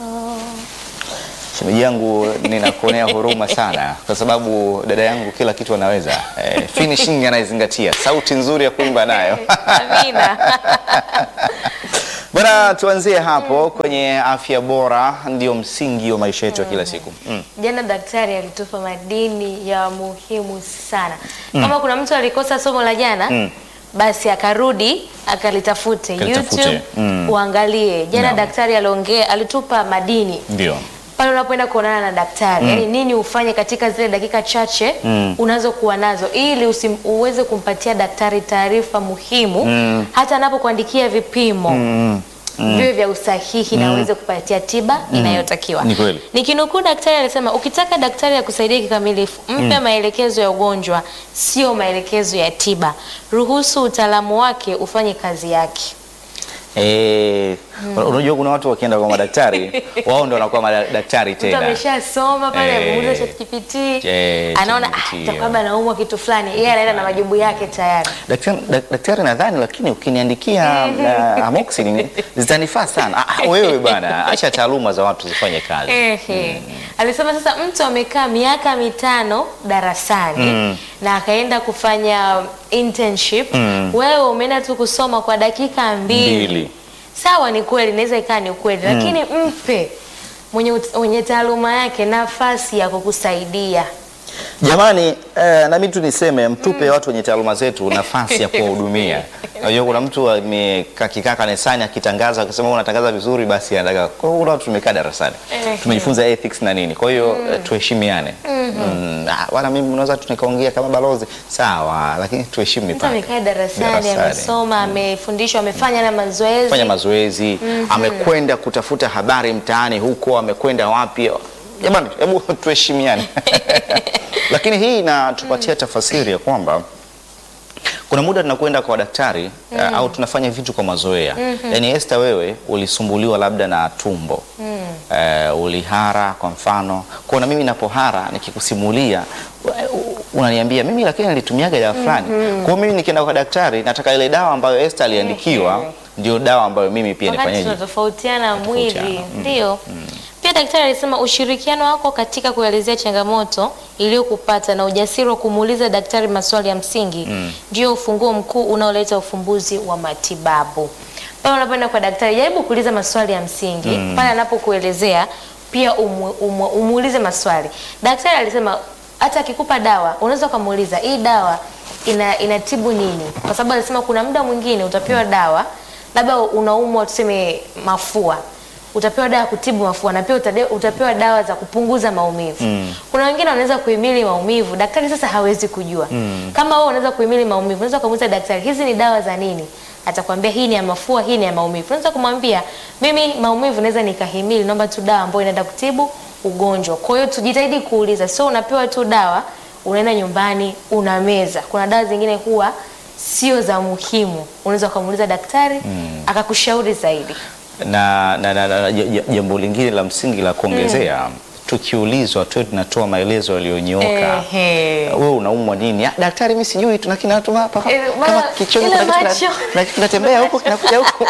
Shemeji yangu ninakuonea huruma sana kwa sababu dada yangu kila kitu anaweza. Eh, finishing anaizingatia, sauti nzuri ya kuimba nayo. Amina. Bwana, tuanzie hapo kwenye afya bora, ndio msingi wa maisha yetu ya kila siku. Mm. Jana daktari alitupa madini ya muhimu sana. Kama kuna mtu alikosa somo la jana Mm. basi akarudi akalitafute Akalitafute. YouTube Mm. uangalie. Jana Naam. daktari aliongea, alitupa madini Ndio. pale unapoenda kuonana na daktari yani nini ufanye katika zile dakika chache Mm. unazokuwa nazo ili usim, uweze kumpatia daktari taarifa muhimu Mm. hata anapokuandikia vipimo Mm. viwe vya usahihi na uweze kupatia tiba inayotakiwa. Ni kweli. Nikinukuu daktari alisema, ukitaka daktari akusaidia kikamilifu, mpe maelekezo ya ugonjwa, sio maelekezo ya tiba. Ruhusu utaalamu wake ufanye kazi yake. Eh, unajua kuna watu wakienda kwa madaktari, wao ndio wanakuwa madaktari Mtu tena. ameshasoma pale, Eh. amemuuliza ChatGPT, Eh, anaona ChatGPT, ah, itakuwa anaumwa kitu fulani, yeye anaenda na majibu yake tayari. Daktari, dak- daktari nadhani lakini ukiniandikia uh, amoxicillin zitanifaa sana. Ah, ah, wewe bwana, acha taaluma za watu zifanye kazi. Ehe. Alisema sasa mtu amekaa miaka mitano darasani Mm. na akaenda kufanya internship. Mm. Wewe umeenda tu kusoma kwa dakika mbili. Mbili. Sawa, ni kweli, inaweza ikawa ni ukweli, lakini mpe mwenye, ut- mwenye taaluma yake nafasi ya kukusaidia. Jamani, eh, na mimi tu niseme mtupe watu wenye taaluma zetu nafasi ya kuwahudumia. Unajua kuna mtu amekaa kikaa kanisani akitangaza akisema "Wewe unatangaza vizuri basi anataka. Kwa hiyo kuna watu tumekaa darasani. Ehe. Tumejifunza ethics na nini. Kwa hiyo eh, tuheshimiane. Mm, ah, bwana mimi unaweza tu nikaongea kama balozi. Sawa, lakini tuheshimu Mtu mipaka. amekaa darasani, Darasani. amesoma, amefundishwa, amefanya na mazoezi. fanya mazoezi amekwenda kutafuta habari mtaani huko, amekwenda wapi? Jamani, hebu tuheshimiane. Lakini hii inatupatia tafasiri ya kwamba kuna muda tunakwenda kwa daktari eh, au tunafanya vitu kwa mazoea. Yaani Esther, wewe ulisumbuliwa labda na tumbo eh, ulihara kwa mfano. Kwa na mimi napohara nikikusimulia u- unaniambia mimi lakini nilitumiaga dawa fulani. Kwa hiyo mimi nikienda kwa daktari nataka ile dawa ambayo Esther aliandikiwa ndio dawa ambayo mimi pia wakati nifanyeje? tunatofautiana mwili Tofautiana, mm. ndio. Pia daktari alisema ushirikiano wako katika kuelezea changamoto iliyokupata na ujasiri wa kumuuliza daktari maswali ya msingi ndio ufunguo mkuu unaoleta ufumbuzi wa matibabu. Pale unapoenda kwa daktari, jaribu kuuliza maswali ya msingi pale anapokuelezea, pia umu, umu, umuulize maswali. Daktari alisema hata akikupa dawa unaweza ukamuuliza hii dawa ina, inatibu nini, kwa sababu alisema kuna muda mwingine utapewa dawa labda unaumwa tuseme mafua utapewa dawa ya kutibu mafua na pia utade- utapewa dawa za kupunguza maumivu. Kuna wengine wanaweza kuhimili maumivu, daktari sasa hawezi kujua. Kama wewe unaweza kuhimili maumivu, unaweza kumuuliza daktari, hizi ni dawa za nini? Atakwambia hii ni ya mafua, hii ni ya maumivu. Unaweza kumwambia mimi maumivu naweza nikahimili, naomba tu dawa ambayo inaenda kutibu ugonjwa. Kwa hiyo tujitahidi kuuliza, sio unapewa tu dawa unaenda nyumbani unameza. Kuna dawa zingine huwa sio za muhimu, unaweza ukamuuliza daktari akakushauri zaidi. na, na, na, na j- j- jambo lingine la msingi la kuongezea tukiulizwa tuwe tunatoa maelezo yaliyonyooka. Ehe. Wewe unaumwa nini? "Ah, daktari, mimi sijui, tuna kinatuma hapa Eh, kama bana, kichoni ile kuna kitu macho. kina- kina- kinatembea huko kinakuja huko.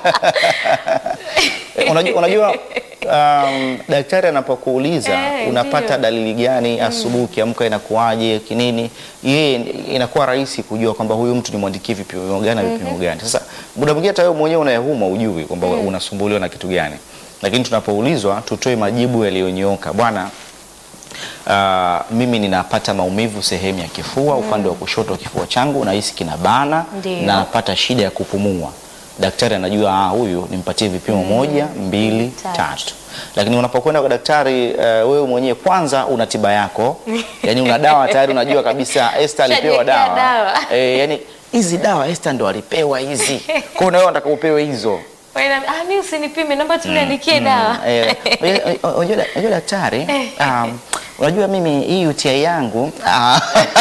Eh, unajua, unajua um, daktari anapokuuliza Eh, unapata ndio. dalili gani asubuhi ukiamka inakuwaje kinini, yeye inakuwa rahisi kujua kwamba huyu mtu nimwandikie vipimo gani na vipimo gani. Sasa muda mwingine hata wewe mwenyewe unayeumwa ujui kwamba unasumbuliwa na kitu gani, lakini tunapoulizwa tutoe majibu yaliyonyooka. Bwana, Ah, mimi ninapata maumivu sehemu ya kifua upande wa kushoto wa kifua changu nahisi kinabana Ndio. na napata shida ya kupumua. Daktari anajua ah, huyu nimpatie vipimo moja, mbili, Tatu. tatu. Lakini unapokwenda kwa daktari eh, wewe mwenyewe kwanza una tiba yako, yani una dawa tayari, unajua kabisa Esther alipewa Shajiwekea dawa, dawa. Eh, yani hizi dawa Esther ndo alipewa hizi, kwa hiyo na wewe unataka upewe hizo. Wewe na- ah, mimi usinipime, naomba tu niandikie dawa. Eh, unajua- unajua unajua daktari, um, unajua mimi hii UTI yangu ah,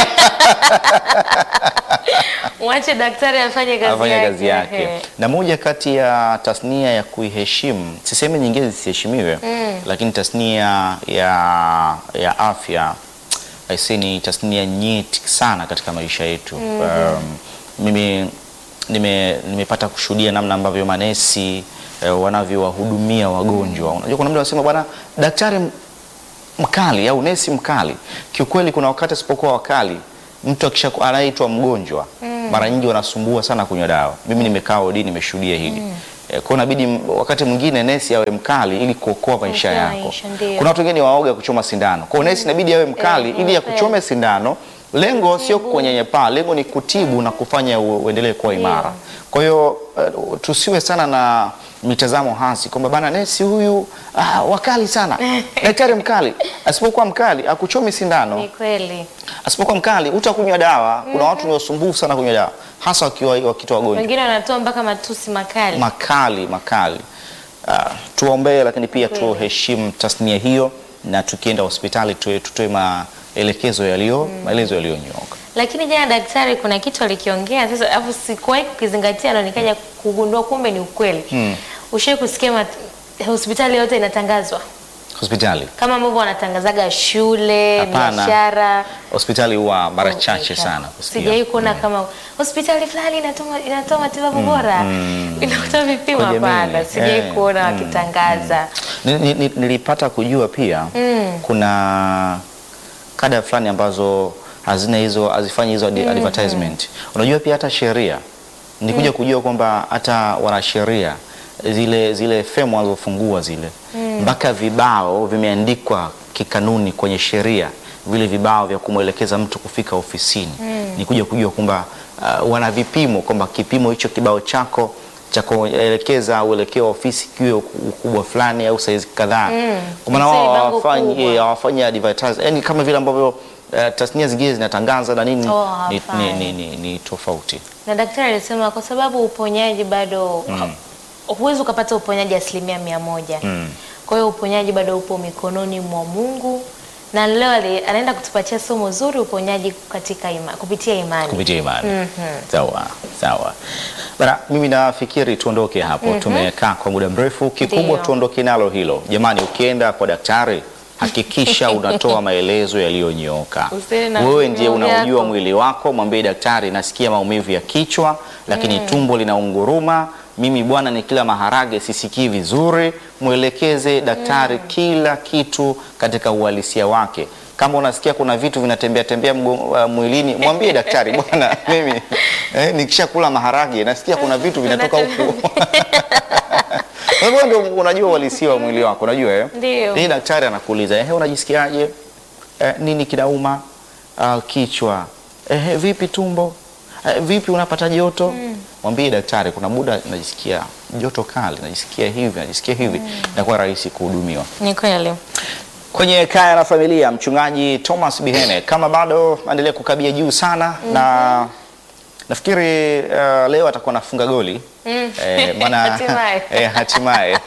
Mwache daktari afanye kazi afanya yake. kazi yake. Ehe. Na moja kati ya tasnia ya kuiheshimu, sisemi nyingine zisiheshimiwe, lakini tasnia ya, ya afya aisee, ni tasnia nyeti sana katika maisha yetu. Um, mimi nime- nimepata kushuhudia namna ambavyo manesi eh, wanavyowahudumia wagonjwa. Unajua kuna mtu anasema bwana daktari m- mkali au nesi mkali. Kiukweli kuna wakati asipokuwa wakali mtu akisha anaitwa mgonjwa mara nyingi wanasumbua sana kunywa dawa. Mimi nimekaa wodi nimeshuhudia hili. Eh, Kwa hiyo inabidi m- wakati mwingine nesi awe mkali ili kuokoa maisha Kuokoa yako. maisha, ndio. Kuna watu wengine waoga kuchoma sindano. Kwa hiyo nesi inabidi awe mkali Eh, ili kweli. akuchome sindano. Lengo sio kunyanyapaa, lengo ni kutibu na kufanya u- uendelee kuwa Ndio. imara. Kwa hiyo uh, tusiwe sana na mitazamo hasi kwamba bana nesi huyu ah, wakali sana, daktari mkali. Asipokuwa mkali akuchomi sindano, Ni kweli. asipokuwa mkali utakunywa dawa. Kuna watu ni wasumbufu sana kunywa dawa, hasa wakiwa wakitoa wagonjwa Wengine wanatoa mpaka matusi makali. makali makali. Uh, tuwaombee, lakini pia Kweli. tuheshimu tasnia hiyo, na tukienda hospitali tuwe- tutoe maelekezo yaliyo maelezo yaliyonyooka. Lakini jana daktari kuna kitu alikiongea sasa, alafu sikuwahi kukizingatia na nikaja kugundua kumbe ni ukweli. Mm. Ushai kusikia mat- hospitali yote inatangazwa Hospitali kama ambavyo wanatangazaga shule, Hapana. biashara. hospitali huwa mara chache sana kusikia. Sijawahi kuona kama hospitali fulani inatoa inatoa matibabu bora, inakutoa vipimo. Kwa jamii, Hapana, sijawahi eh, kuona wakitangaza. Ni- ni- ni- Nilipata kujua pia kuna kada fulani ambazo hazina hizo hazifanyi hizo adi- advertisement. Unajua pia hata sheria nikuja kujua kwamba hata wanasheria zile zile femu wanazofungua zile mpaka vibao vimeandikwa kikanuni kwenye sheria vile vibao vya kumwelekeza mtu kufika ofisini. Nikuja kujua kwamba uh, wana vipimo kwamba kipimo hicho kibao chako cha kuelekeza uelekeo wa ofisi kiwe ukubwa fulani au saizi kadhaa. Kwa maana Sio wao bango hawafanyi kubwa. eh, hawafanyi advertise, yani kama vile ambavyo uh, tasnia zingine zinatangaza na nini Oh, ni, ni, hawafanyi. ni, ni, ni tofauti. Na daktari alisema kwa sababu uponyaji bado huwezi ukapata uponyaji asilimia mia moja. Mm. Kwa hiyo uponyaji bado upo mikononi mwa Mungu, na leo ali- anaenda kutupatia somo zuri, uponyaji katika ima, kupitia imani. kupitia imani. Sawa sawa bana, mimi nafikiri tuondoke hapo. Tumekaa kwa muda mrefu, kikubwa Ndio. tuondoke nalo hilo. Jamani, ukienda kwa daktari hakikisha unatoa maelezo yaliyonyooka. Usiwe na Wewe ndiye vipimo unaujua vyako. mwili wako, mwambie daktari, nasikia maumivu ya kichwa, lakini tumbo linaunguruma. Mimi bwana, ni kila maharage sisikii vizuri. Mwelekeze daktari kila kitu katika uhalisia wake. Kama unasikia kuna vitu vinatembea tembea mgo- uh, mwilini, mwambie daktari, bwana, mimi eh, nikishakula maharage nasikia kuna vitu vinatoka huku. Wewe ndio unajua uhalisia wa mwili wako, unajua eh? Ndio. Hii daktari anakuuliza, ehe, unajisikiaje? Eh, nini kinauma? Ah, kichwa. Ehe, vipi tumbo? Eh, vipi unapata joto? Mwambie daktari, kuna muda najisikia joto kali, najisikia hivi, najisikia hivi. Inakuwa rahisi kuhudumiwa. Ni kweli. Kwenye Kaya na Familia, mchungaji Thomas Bihene, kama bado endelea kukabia juu sana na nafikiri uh, leo atakuwa anafunga goli eh, maana Hatimaye. eh, hatimaye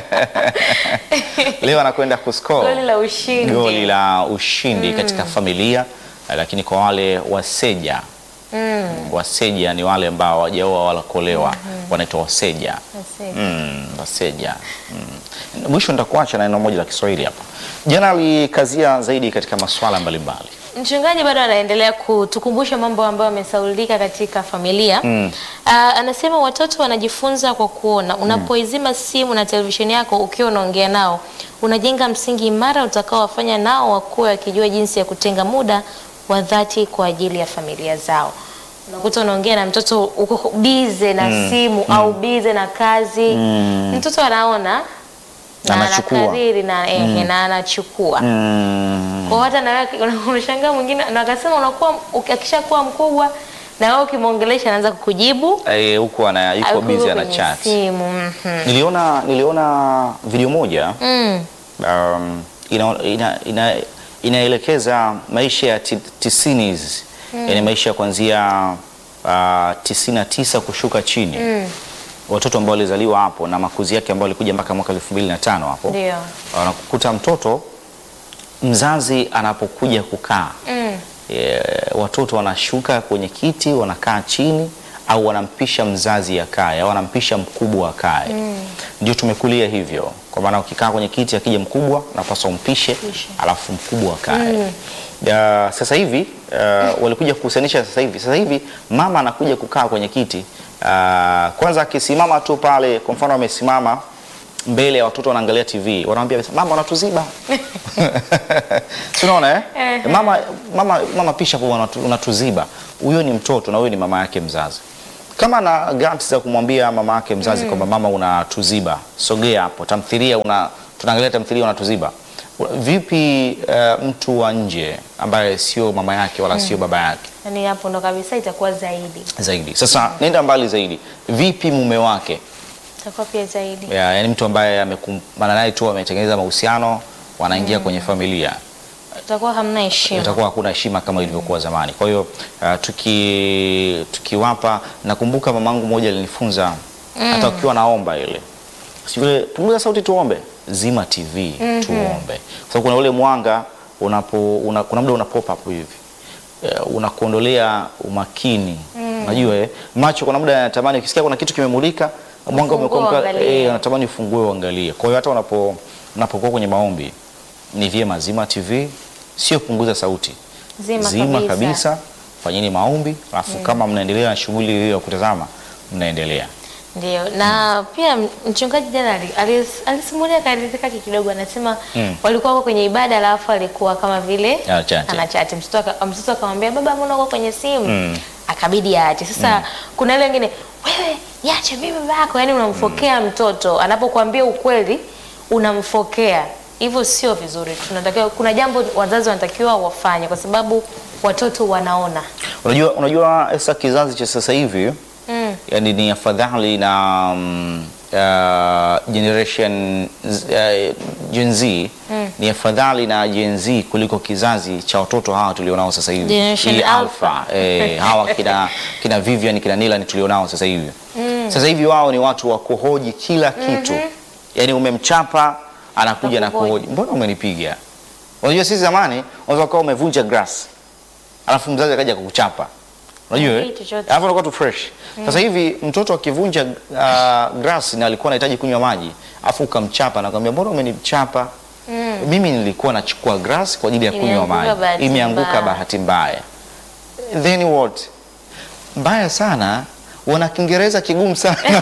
leo anakwenda kuscore Goli la ushindi. goli la ushindi katika familia eh, lakini kwa wale waseja waseja ni wale ambao hawajaoa wala kuolewa wanaitwa waseja Asante. Mm, waseja mm. Mwisho nitakuacha na neno moja la Kiswahili hapa. Jana alikazia zaidi katika masuala mbalimbali. Mchungaji bado anaendelea kutukumbusha mambo ambayo yamesaulika katika familia. Ah, anasema watoto wanajifunza kwa kuona. Unapoizima simu na televisheni yako ukiwa unaongea nao, unajenga msingi imara utakaowafanya nao wakuwe wakijua jinsi ya kutenga muda wa dhati kwa ajili ya familia zao. Unakuta unaongea na mtoto uko bize na simu au bize na kazi. Mtoto anaona na Anachukua. anakariri na, ehe, na anachukua Mm. kwa hata na wewe unashangaa mwingine na akasema unakuwa uki- akishakuwa mkubwa na wewe ukimwongelesha anaanza kukujibu Eh, huku ana yuko au busy yuko ana kwenye chat. simu. mhm. Niliona niliona video moja Mm. um, ina, ina, ina, inaelekeza maisha ya ti- tisini yani maisha ya kuanzia uh, tisini na tisa kushuka chini watoto ambao walizaliwa hapo na makuzi yake ambao alikuja mpaka mwaka elfu mbili na tano hapo Ndio. wanakukuta mtoto mzazi anapokuja kukaa Mm. e, watoto wanashuka kwenye kiti wanakaa chini au wanampisha mzazi akae au wanampisha mkubwa akae ndio tumekulia hivyo kwa maana ukikaa kwenye kiti akija mkubwa unapaswa umpishe Pishe. alafu mkubwa akae Ya, sasa hivi uh, walikuja kuhusanisha sasa hivi. Sasa hivi mama anakuja kukaa kwenye kiti uh, kwanza akisimama tu pale, kwa mfano amesimama mbele ya watoto wanaangalia TV, wanamwambia mama, unatuziba si unaona eh? mama, mama, mama pisha hapo, unatu- unatuziba. Huyo ni mtoto na huyo ni mama yake mzazi. Kama na guts za kumwambia mama yake mzazi kwamba mama, unatuziba, sogea hapo, tamthilia una tunaangalia tamthilia, unatuziba. Vipi uh, mtu wa nje ambaye sio mama yake wala sio baba yake Yaani hapo ndo kabisa itakuwa zaidi, zaidi? Sasa nenda mbali zaidi, vipi mume wake itakuwa pia zaidi. ya, yani mtu ambaye amekumbana naye tu ametengeneza mahusiano wanaingia kwenye familia Itakuwa hamna heshima. itakuwa hakuna heshima kama ilivyokuwa zamani. Kwa hiyo uh, tuki tukiwapa, nakumbuka mamangu mmoja alinifunza hata ukiwa naomba ile sivile, punguza sauti tuombe, zima TV tuombe, kwa sababu kuna ule mwanga unapo una, kuna muda una pop up hivi uh, unakuondolea umakini unajua eh, macho kuna muda yanatamani, ukisikia kuna kitu kimemulika mwanga Ufungue umekuwa mka- uangalie. eh, unatamani ufungue uangalie. Kwa hiyo hata unapo unapokuwa kwenye maombi ni vyema zima TV, sio punguza sauti Zima kabisa. fanyeni maombi, alafu kama mnaendelea na shughuli hiyo ya kutazama, mnaendelea. Ndio, na pia m- mchungaji jana ali- alis- alisimulia karidhika kidogo, anasema Mm. walikuwa wako kwenye ibada, alafu alikuwa kama vile Anachati. anachati. Mtoto aka- mtoto akamwambia baba, mbona uko kwenye simu? Mm. Akabidi aache. Sasa kuna ile wengine, wewe niache mimi baba yako, yani unamfokea mtoto anapokuambia ukweli, unamfokea hivyo, sio vizuri. Tunatakiwa, kuna jambo wazazi wanatakiwa wafanye, kwa sababu watoto wanaona. Unajua, unajua sasa kizazi cha sasa hivi Mm. yani ni afadhali na mm, uh, generation Z- uh, Gen Z ni afadhali na Gen Z kuliko kizazi cha watoto hawa tulionao sasa hivi Generation Hii Alpha. eh, hawa kina, kina Vivian kina Nilan tulionao sasa hivi sasa hivi wao ni watu wa kuhoji kila kitu yani umemchapa anakuja na Nakuhoji. kuhoji mbona umenipiga unajua sisi zamani unaweza kuwa umevunja grass alafu mzazi akaja kukuchapa unajua eh? Hii chochote. alafu unakuwa tu fresh sasa hivi mtoto akivunja uh, grass na alikuwa anahitaji kunywa maji alafu ukamchapa na kumwambia mbona umenichapa mimi nilikuwa nachukua grass kwa ajili ya kunywa Imeanguka maji bahati imeanguka mbaya. bahati mbaya then what mbaya sana wana kiingereza kigumu sana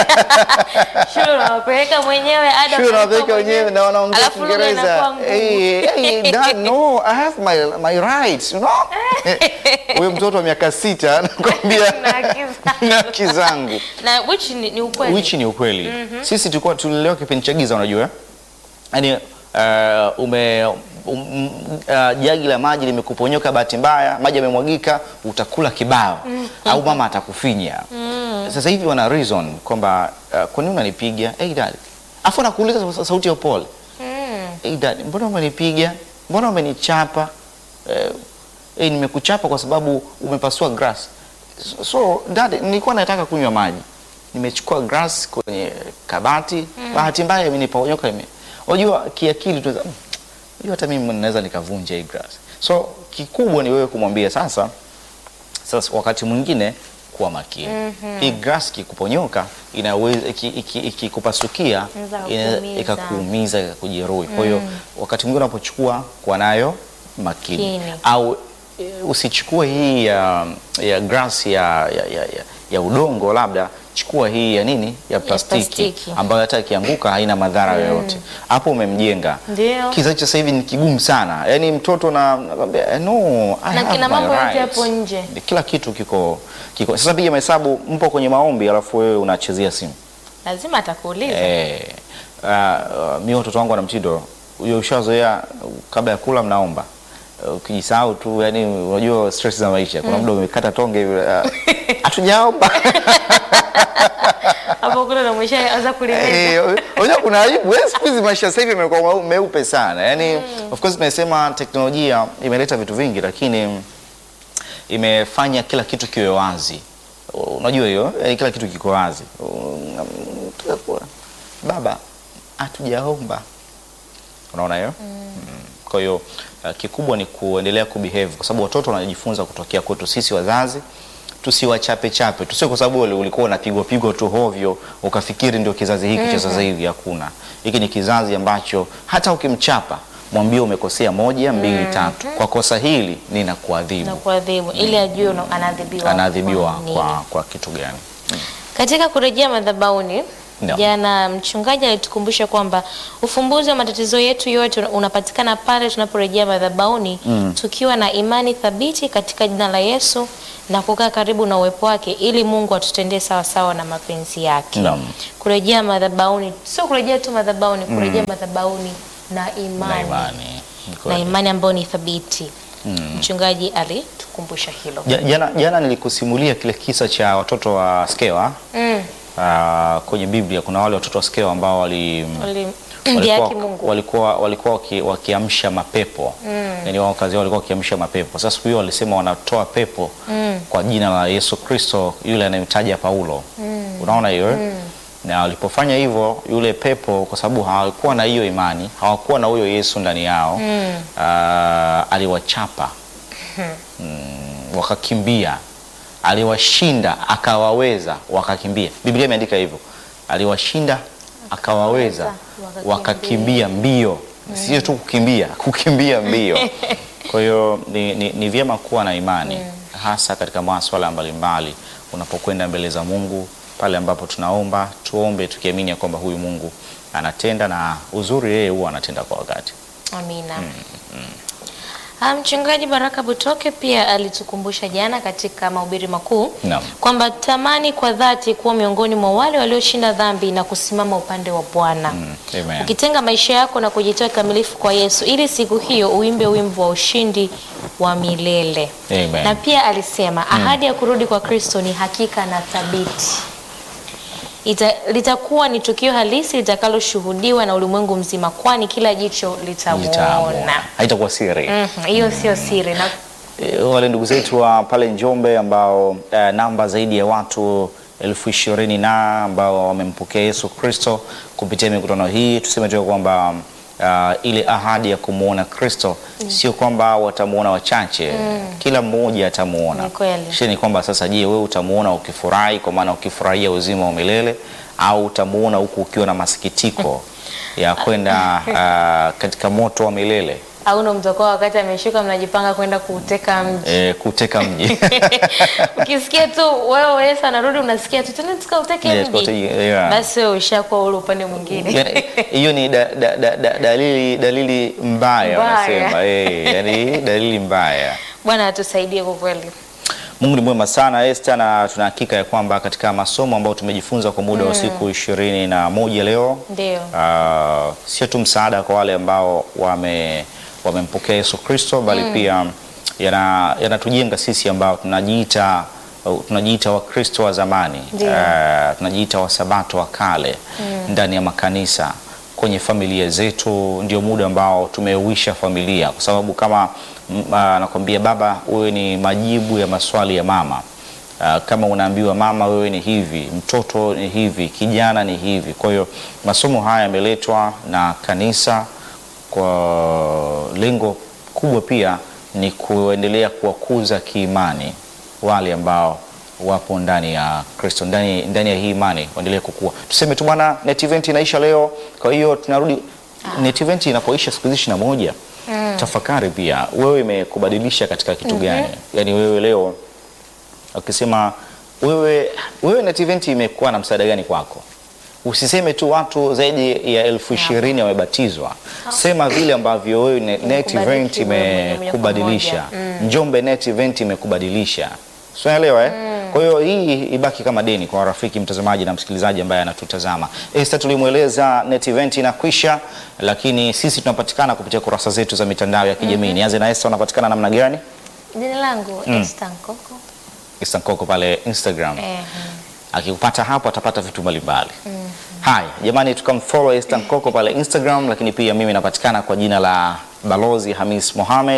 Shule unawapeleka mwenyewe ada Sure, unalipa wanapeleka wenyewe na wanaongea Alafu lugha Kiingereza. inakuwa ngumu. Hey, hey, dad, no, I have my, my rights, you know? Huyo mtoto wa miaka sita anakwambia Na haki zangu. na haki zangu. na which ni, ni ukweli Which ni ukweli. Sisi tulikuwa tulilelewa kipindi cha giza unajua? Yaani uh, ume um, uh, jagi la maji limekuponyoka bahati mbaya, maji yamemwagika, utakula kibao au mama atakufinya. Sasa hivi wana reason kwamba uh, kwa nini unanipiga? Hey dad. Afu anakuuliza sa- sauti ya upole. Mm. Hey dad, mbona umenipiga? Mbona umenichapa? Eh, eh, nimekuchapa kwa sababu umepasua grass. So, so dad, nilikuwa nataka kunywa maji. Nimechukua grass kwenye kabati, bahati mbaya imeniponyoka ime. Unajua kiakili tu mm, unajua hata mimi naweza nikavunja hii grass. So kikubwa ni wewe kumwambia sasa sasa wakati mwingine kuwa makini. Hii grass kikuponyoka inaweza iki- iki- ikikupasukia Inaweza ina- kukuumiza. ikakuumiza ikakujeruhi. Kwa hiyo wakati mwingine unapochukua kuwa nayo makini Makini. au e, usichukue hii ya, ya grass ya, ya, ya, ya, ya udongo, labda chukua hii ya nini ya plastiki, plastiki. ambayo hata ikianguka haina madhara yoyote. Hapo umemjenga. Ndio. Kizazi cha sasa hivi ni kigumu sana, yaani mtoto na nakwambia, eh, no, I Na have kina my mambo yote rights. hapo nje. Kila kitu kiko kiko. Sasa piga mahesabu, mpo kwenye maombi alafu wewe unachezea simu lazima atakuuliza eh. Uh, uh, mi watoto wangu wana mtindo huyo, ushazoea uh, kabla ya kula mnaomba Uh, ukijisahau tu, yani unajua stress za maisha, kuna muda umekata tonge hivi, uh, hatujaomba hapo kule ndo umeshaanza kulimeza Eh, unajua kuna aibu. Wewe siku hizi maisha sasa hivi yamekuwa mau- meupe sana. Yaani of course tumesema teknolojia imeleta vitu vingi lakini imefanya kila kitu kiwe wazi. Unajua hiyo? Yaani kila kitu kiko wazi. Um, tutakuwa baba hatujaomba. Unaona hiyo? Mm. Kwa hiyo uh, kikubwa ni kuendelea kubehave kwa sababu watoto wanajifunza kutokea kwetu sisi wazazi. Tusiwachape chape, tusio kwa sababu uli- ulikuwa unapigwa pigwa tu hovyo ukafikiri ndio kizazi hiki cha sasa hivi. Hakuna, hiki ni kizazi ambacho hata ukimchapa mwambie umekosea moja mbili tatu, kwa kosa hili na ninakuadhibu. kuadhibu ili ajue una- anaadhibiwa Anaadhibiwa kwa nini. kwa, kwa kitu gani? Katika kurejea madhabahuni Ndio. jana mchungaji alitukumbusha kwamba ufumbuzi wa matatizo yetu yote unapatikana pale tunaporejea madhabahuni tukiwa na imani thabiti katika jina la Yesu na kukaa karibu na uwepo wake ili Mungu atutendee sawasawa na mapenzi yake. Naam. Kurejea madhabahuni sio kurejea tu madhabahuni, kurejea madhabahuni na imani Na imani. Ni na kweli. imani ambayo ni thabiti. Mchungaji alitukumbusha hilo. Ja- Jana, jana nilikusimulia kile kisa cha watoto wa Skewa Mm. ah, kwenye Biblia. Kuna wale watoto wa Skewa ambao wali Wali- walikuwa, Yaki Mungu. walikuwa, walikuwa waki, wakiamsha mapepo yani wao kazi yao walikuwa wakiamsha mapepo. Sasa siku hiyo walisema wanatoa pepo kwa jina la Yesu Kristo yule anayemtaja Paulo. Unaona hiyo eh? Na walipofanya hivyo, yule pepo kwa sababu hawakuwa na hiyo imani, hawakuwa na huyo Yesu ndani yao ah, aliwachapa mm, wakakimbia. Aliwashinda akawaweza, wakakimbia. Biblia imeandika hivyo, aliwashinda akawaweza, Wakakimbia. wakakimbia mbio, sio tu kukimbia, kukimbia mbio. Kwa hiyo ni, ni, ni vyema kuwa na imani hasa katika masuala mbalimbali unapokwenda mbele za Mungu, pale ambapo tunaomba tuombe tukiamini ya kwamba huyu Mungu anatenda, na uzuri yeye huwa anatenda kwa wakati. Amina. Ah, Mchungaji Baraka Butoke pia alitukumbusha jana katika mahubiri makuu Naam. kwamba tamani kwa dhati kuwa miongoni mwa wale walioshinda dhambi na kusimama upande wa Bwana. Amen. Ukitenga maisha yako na kujitoa kikamilifu kwa Yesu ili siku hiyo uimbe wimbo wa ushindi wa milele. Amen. Na pia alisema ahadi ya kurudi kwa Kristo ni hakika na thabiti. Ita, litakuwa ni tukio halisi litakaloshuhudiwa na ulimwengu mzima kwani kila jicho Litaamua. litamuona. Haitakuwa siri. Mhm, Hiyo sio siri na E, wale ndugu zetu wa pale Njombe ambao eh, namba zaidi ya watu elfu ishirini na ambao wamempokea Yesu Kristo kupitia mikutano hii, tuseme tu kwamba ah, ile ahadi ya kumwona Kristo sio kwamba watamuona wachache, kila mmoja atamuona. Ni kweli. Shida ni kwamba sasa, je, wewe utamuona ukifurahi, kwa maana ukifurahia uzima wa milele, au utamuona huku ukiwa na masikitiko ya kwenda ah, katika moto wa milele au ndo mtakuwa wakati ameshuka mnajipanga kwenda kuuteka mji. eh, kuteka mji Ukisikia tu wewe Yesu anarudi unasikia tu tena tukauteke Yeah, mji. tukauteke- yeah. Basi wewe ushakuwa ule upande mwingine. Yani, hiyo ni da, da, da, da, dalili dalili mbaya Mbaya. wanasema eh, yani dalili mbaya. Bwana atusaidie kwa kweli. Mungu ni mwema sana Esther, na tuna hakika ya kwamba katika masomo ambayo tumejifunza kwa muda wa siku ishirini na moja leo Ndio. ah, sio tu msaada kwa wale ambao wame wamempokea Yesu Kristo bali pia yana- yanatujenga sisi ambao tunajiita tunajiita Wakristo wa zamani Ndio. ah, tunajiita Wasabato wa kale ndani ya makanisa kwenye familia zetu, ndio muda ambao tumeuisha familia, kwa sababu kama mm, ah, nakwambia baba, wewe ni majibu ya maswali ya mama. Ah, kama unaambiwa mama, wewe ni hivi, mtoto ni hivi, kijana ni hivi. Kwa hiyo masomo haya yameletwa na kanisa kwa lengo kubwa pia ni kuendelea kuwakuza kiimani wale ambao wapo ndani ya Kristo, ndani, ndani ya hii imani waendelee kukua. Tuseme tu bwana, net event inaisha leo, kwa hiyo tunarudi. Net event inapoisha siku hizi ishirini na moja, tafakari pia wewe imekubadilisha katika kitu gani? Yaani wewe leo ukisema wewe, wewe net event imekuwa na msaada gani kwako? Usiseme tu watu zaidi ya elfu ishirini wamebatizwa. Sema vile ambavyo wewe ne- net event Imekubariki wewe moja kwa imekubadilisha. moja. Njombe net event imekubadilisha. Si unaelewa eh? Kwa hiyo hii ibaki kama deni kwa rafiki mtazamaji na msikilizaji ambaye anatutazama. Esther tulimweleza net event inakwisha, lakini sisi tunapatikana kupitia kurasa zetu za mitandao ya kijamii. Nianze na Esther, unapatikana namna gani? Jina langu Esther Nkoko. Esther Nkoko pale Instagram. Eh, akikupata hapo atapata vitu mbalimbali. Haya jamani, tukamfollow Esther Nkoko pale Instagram, lakini pia mimi napatikana kwa jina la Balozi Hamis Mohamed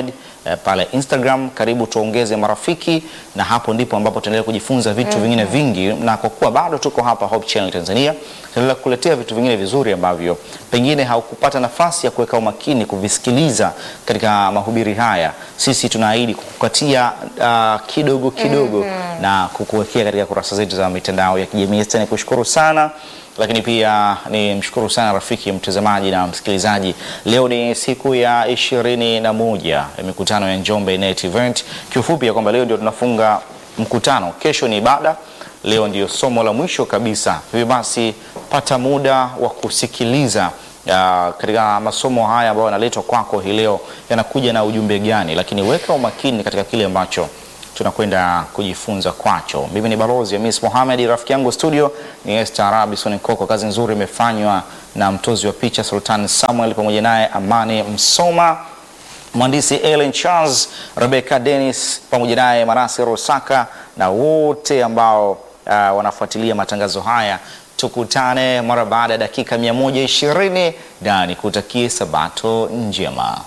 eh, pale Instagram. Karibu tuongeze marafiki, na hapo ndipo ambapo tuendelea kujifunza vitu vingine vingi, na kwa kuwa bado tuko hapa Hope Channel Tanzania, tunaendelea kukuletea vitu vingine vizuri ambavyo pengine haukupata nafasi ya kuweka umakini kuvisikiliza katika mahubiri haya. Sisi tunaahidi kukukatia uh, kidogo kidogo na kukuwekea katika kurasa zetu za mitandao ya kijamii. Sasa nikushukuru sana lakini pia ni mshukuru sana rafiki mtazamaji na msikilizaji. Leo ni siku ya ishirini na moja ya mikutano ya Njombe Net Event. Kiufupi ya kwamba leo ndio tunafunga mkutano, kesho ni ibada, leo ndio somo la mwisho kabisa. Hivyo basi pata muda wa kusikiliza uh, katika masomo haya ambayo yanaletwa kwako hii leo yanakuja na ujumbe gani, lakini weka umakini katika kile ambacho tunakwenda kujifunza kwacho. Mimi ni balozi ya Miss Mohamed, rafiki yangu studio ni Esther Arabison Koko. Kazi nzuri imefanywa na mtozi wa picha Sultan Samuel pamoja naye Amani Msoma, mhandisi Ellen Charles, Rebecca Dennis pamoja naye Marasi Rosaka na wote ambao uh, wanafuatilia matangazo haya. Tukutane mara baada ya dakika 120 na nikutakie sabato njema.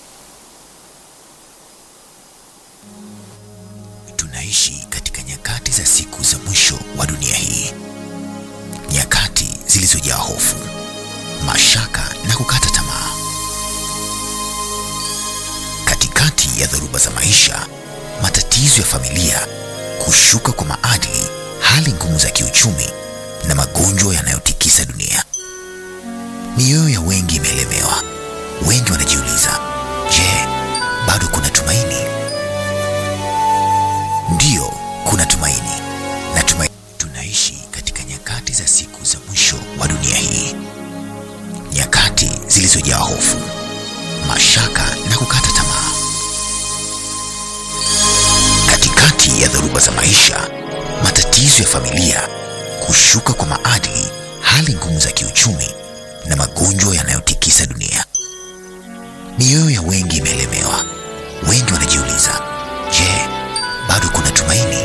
Tunaishi katika nyakati za siku za mwisho wa dunia hii, nyakati zilizojaa hofu, mashaka na kukata tamaa. Katikati ya dhoruba za maisha, matatizo ya familia, kushuka kwa maadili, hali ngumu za kiuchumi na magonjwa yanayotikisa dunia, mioyo ya wengi imeelemewa. Wengi wanajiuliza, je, bado kuna tumaini? Ndiyo, kuna tumaini na tumaini. Tunaishi katika nyakati za siku za mwisho wa dunia hii, nyakati zilizojaa hofu, mashaka na kukata tamaa. Katikati ya dhoruba za maisha, matatizo ya familia, kushuka kwa maadili, hali ngumu za kiuchumi na magonjwa yanayotikisa dunia, mioyo ya wengi imeelemewa. Wengi wanajiuliza, je, bado kuna tumaini?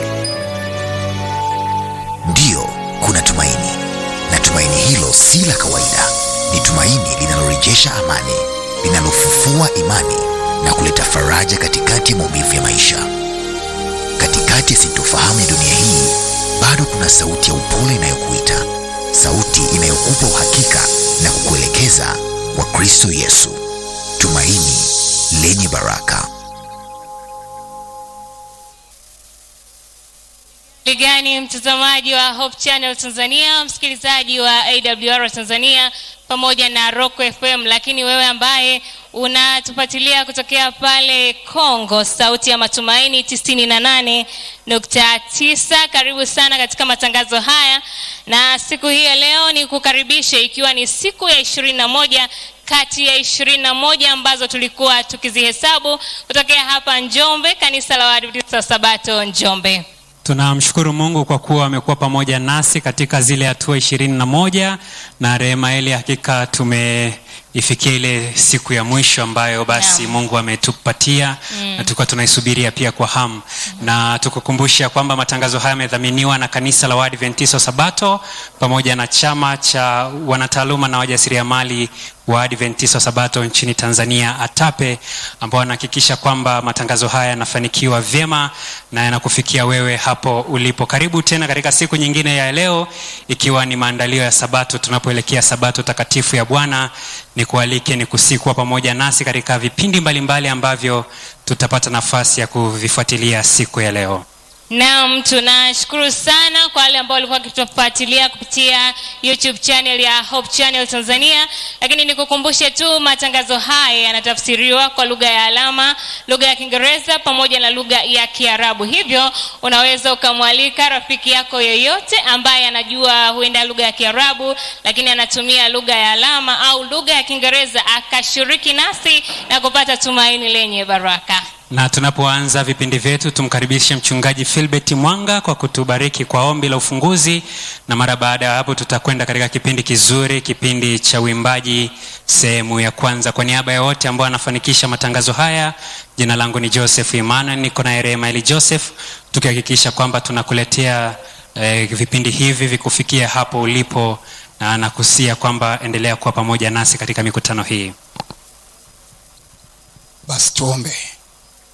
Ndiyo, kuna tumaini, na tumaini hilo si la kawaida. Ni tumaini linalorejesha amani, linalofufua imani na kuleta faraja katikati ya maumivu ya maisha. Katikati ya sintofahamu ya dunia hii, bado kuna sauti ya upole inayokuita, sauti inayokupa uhakika na kukuelekeza kwa Kristo Yesu, tumaini lenye baraka. Ligani mtazamaji wa Hope Channel Tanzania, msikilizaji wa AWR Tanzania pamoja na Rock FM, lakini wewe ambaye unatufuatilia kutokea pale Kongo, sauti ya matumaini 98.9, karibu sana katika matangazo haya, na siku hii ya leo ni kukaribishe, ikiwa ni siku ya ishirini na moja kati ya ishirini na moja ambazo tulikuwa tukizihesabu kutokea hapa Njombe, kanisa la Waadventista wa Sabato Njombe. Tunamshukuru Mungu kwa kuwa amekuwa pamoja nasi katika zile hatua ishirini na moja na rehema ile, hakika tumeifikia ile siku ya mwisho ambayo basi Naam. Mungu ametupatia na tulikuwa tunaisubiria pia kwa hamu, na tukukumbusha kwamba matangazo haya yamedhaminiwa na kanisa la Waadventista wa Sabato pamoja na chama cha wanataaluma na wajasiriamali wa Adventista wa Sabato nchini Tanzania ATAPE, ambao wanahakikisha kwamba matangazo haya yanafanikiwa vyema na yanakufikia wewe hapo ulipo. Karibu tena katika siku nyingine ya leo, ikiwa ni maandalio ya Sabato, tunapoelekea Sabato takatifu ya Bwana. Ni kualike ni kusikuwa pamoja nasi katika vipindi mbalimbali ambavyo tutapata nafasi ya kuvifuatilia siku ya leo. Naam, tunashukuru sana kwa wale ambao walikuwa wakitufuatilia kupitia YouTube channel ya Hope Channel Tanzania, lakini nikukumbushe tu matangazo haya yanatafsiriwa kwa lugha ya alama, lugha ya Kiingereza pamoja na lugha ya Kiarabu. Hivyo unaweza ukamwalika rafiki yako yeyote ambaye anajua huenda lugha ya Kiarabu, lakini anatumia lugha ya alama au lugha ya Kiingereza akashiriki nasi na kupata tumaini lenye baraka. Na tunapoanza vipindi vyetu tumkaribishe mchungaji Philbert Mwanga kwa kutubariki kwa ombi la ufunguzi, na mara baada ya hapo tutakwenda katika kipindi kizuri, kipindi cha uimbaji sehemu ya kwanza. Kwa niaba ya wote ambao wanafanikisha matangazo haya, jina langu ni Joseph Emmanuel, niko na Remaeli Joseph, tukihakikisha kwamba tunakuletea eh, vipindi hivi vikufikia hapo ulipo, na nakusia kwamba endelea kuwa pamoja nasi katika mikutano hii. Basi tuombe.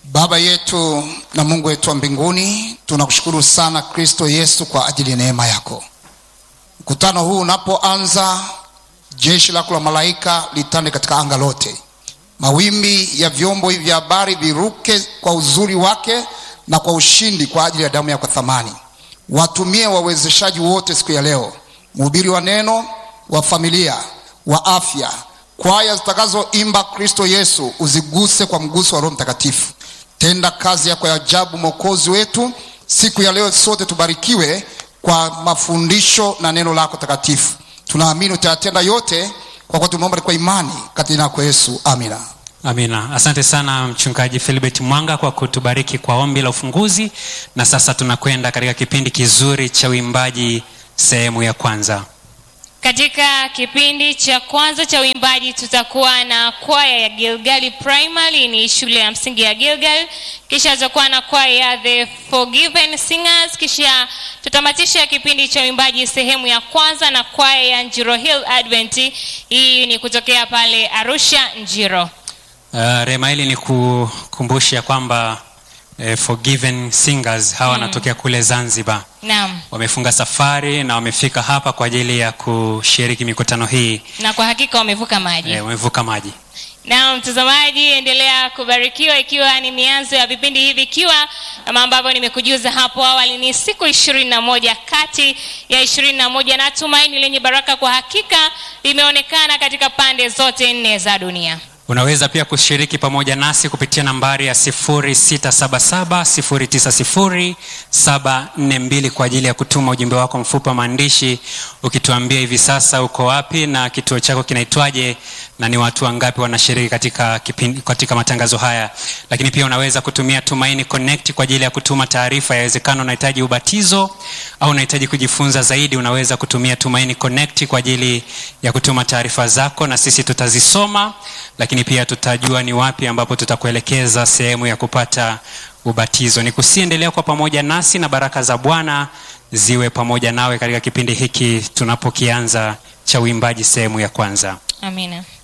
Baba yetu na Mungu wetu wa mbinguni, tunakushukuru sana Kristo Yesu kwa ajili ya neema yako. Mkutano huu unapoanza, jeshi lako la malaika litande katika anga lote, mawimbi ya vyombo hivi vya habari viruke kwa uzuri wake na kwa ushindi kwa ajili ya damu yako thamani. Watumie wawezeshaji wote siku ya leo, mhubiri wa neno, wa familia, wa afya, kwaya zitakazoimba Kristo Yesu, uziguse kwa mguso wa Roho Mtakatifu. Tenda kazi yako ya ajabu, Mwokozi wetu. Siku ya leo sote tubarikiwe kwa mafundisho na neno lako takatifu. Tunaamini utayatenda yote kwa kuwa tumeomba kwa imani katika jina lako Yesu, amina. Amina. Asante sana mchungaji Philbert Mwanga kwa kutubariki kwa ombi la ufunguzi, na sasa tunakwenda katika kipindi kizuri cha uimbaji sehemu ya kwanza. Katika kipindi cha kwanza cha uimbaji tutakuwa na kwaya ya Gilgali Primary, ni shule ya msingi ya Gilgal. Kisha tutakuwa na kwaya ya The Forgiven Singers. Kisha tutamatisha kipindi cha uimbaji sehemu ya kwanza na kwaya ya Njiro Hill Advent. Hii ni kutokea pale Arusha, Njiro. Uh, Rema, hili ni kukumbusha kwamba eh, Forgiven Singers hawa wanatokea kule Zanzibar. Naam, Wamefunga safari na wamefika hapa kwa ajili ya kushiriki mikutano hii. na kwa hakika wamevuka maji. Eh, wamevuka maji. Na mtazamaji, endelea kubarikiwa, ikiwa ni mianzo ya vipindi hivi, ikiwa kama ambavyo nimekujuza hapo awali, ni siku ishirini na moja kati ya ishirini na moja na tumaini lenye baraka kwa hakika limeonekana katika pande zote nne za dunia. Unaweza pia kushiriki pamoja nasi kupitia nambari ya 0677090742 kwa ajili ya kutuma ujumbe wako mfupi wa maandishi ukituambia hivi sasa uko wapi na kituo chako kinaitwaje na ni watu wangapi wanashiriki katika, kipindi, katika matangazo haya. Lakini pia unaweza kutumia Tumaini Connect kwa ajili ya kutuma taarifa. Yawezekana unahitaji ubatizo au unahitaji kujifunza zaidi, unaweza kutumia Tumaini Connect kwa ajili ya kutuma taarifa zako na sisi tutazisoma lakini pia tutajua ni wapi ambapo tutakuelekeza sehemu ya kupata ubatizo. Ni kusiendelea kwa pamoja nasi na baraka za Bwana ziwe pamoja nawe katika kipindi hiki tunapokianza cha uimbaji sehemu ya kwanza. Amina.